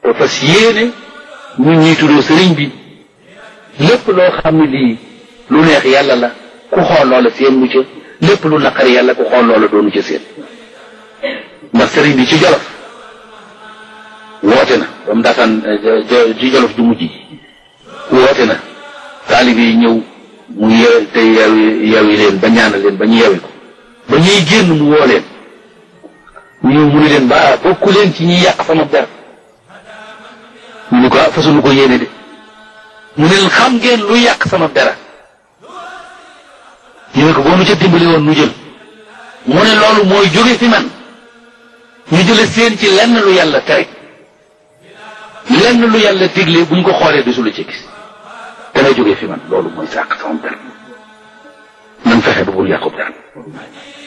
te fas yéene ñu ñuy tuddoo sëriñ bi lépp loo xam ne lii lu neex yàlla la ku xool loola seen mu ca lépp lu naqari yàlla ku xool loola doonu ca seen ndax sëriñ bi ci jolof woote na ba mu daataan ci jolof ju mujj woote na taalibe yi ñëw mu yew te yewi yewi leen ba ñaanal leen ba ñu yewi ko ba ñuy génn mu woo leen ñu ñëw mu ne leen ba bokku leen ci ñuy yàq sama der ñu ni ko fasunu ko yéene de mu ne leen xam ngeen lu yàq sama dara ñu ne ko boo nu ca dimbali woon nu jël mu ne loolu mooy jóge fi man ñu jële seen ci lenn lu yàlla tere lenn lu yàlla digle buñ ko xoolee du su la ci gis dana jóge fi man loolu mooy sàq sama dara nan fexe ba bul yàqub dara